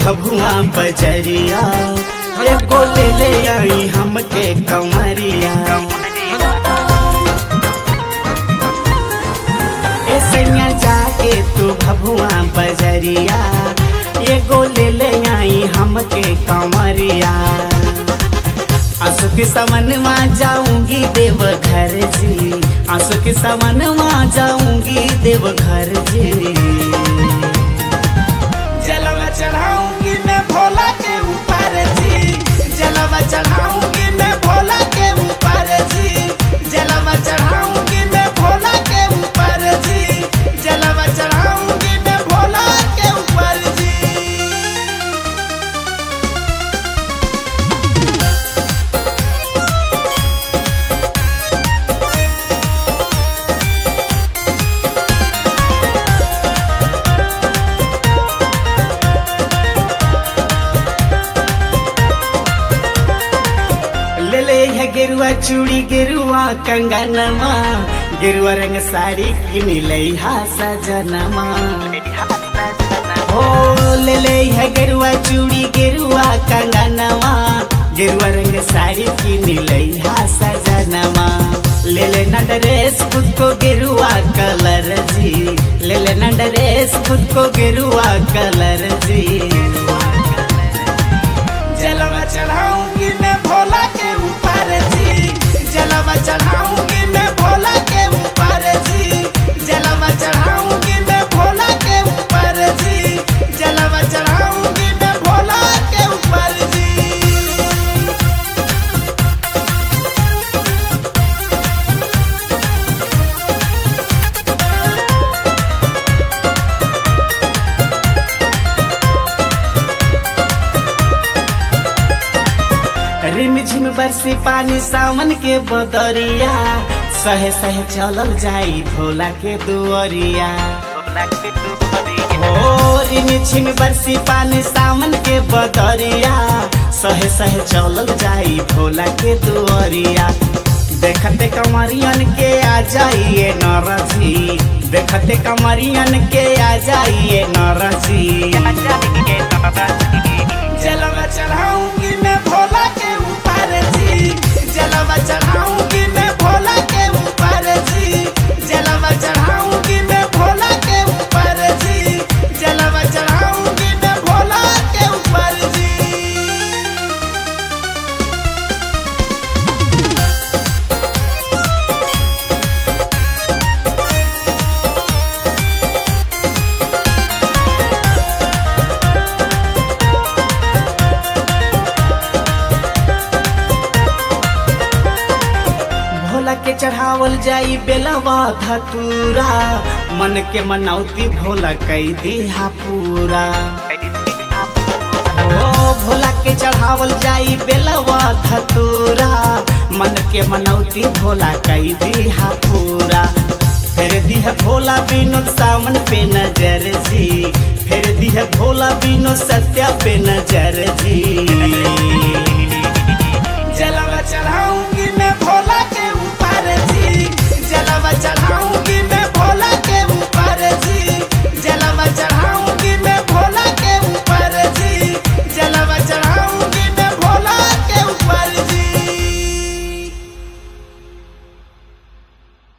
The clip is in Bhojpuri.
भभुआ बजरिया एगो ले ले आई हमके कमरिया ए सैया जाके तू भभुआ बजरिया एगो ले ले आई हमके कमरिया आंसू के समन जाऊंगी देव घर जी आंसू के समन जाऊंगी देव घर जी जलवा चढ़ाऊंगी मैं भोला के ऊपर जी जलवा चढ़ाऊंगी मैं भोला के ऊपर जी जलवा चढ़ाऊंगी मैं भोला के ऊपर जी जलवा चढ़ाऊंगी मैं भोला के ऊपर जी ले ले है गेरुआ चूड़ी गेरुआ कंगनमा गेरुआ रंग साड़ी किन ले हा सजनमा हो ले ले है गेरुआ चूड़ी गेरुआ कंगनमा गेरुआ रंग साड़ी किन ले हा सजनमा ले ले ना ड्रेस खुद को गेरुआ कलर जी ले ले ना ड्रेस खुद को गेरुआ कलर जी जलवा चढ़ाऊंगी मैं भोला के ऊपर जी जलवा चढ़ाऊंगी मैं भोला के ऊपर जी जलवा चढ़ाऊंगी मैं भोला के ऊपर जी जलवा चढ़ाऊंगी मैं भोला के ऊपर जी रिम झिम बरसी पानी सावन के बदरिया सहे सहे चलल जाई भोला के दुअरिया ओ रिम झिम बरसी पानी सावन के बदरिया सहे सहे चलल जाई भोला के दुअरिया देखते कमरियन के आ जाइए नरजी देखते कमरियन के आ जाइए नरजी जलवा चढ़ाऊंगी मैं भोला के ऊपर जी जलवा चढ़ाऊंगी मैं भोला के ऊपर जी जलवा चढ़ाऊंगी मैं भोला के ऊपर जी जलवा चढ़ाऊंगी मैं भोला के ऊपर जी भोला के चढ़ावल जाई बेलवा धतूरा मन के मनौती भोला कई दिहा पूरा ओ भोला के चढ़ावल जाई बेलवा धतूरा मन के मनौती भोला कई दिहा पूरा फिर दिह भोला विनोद सावन पे नजर जी फिर दिह भोला विनोद सत्या पे नजर जी जला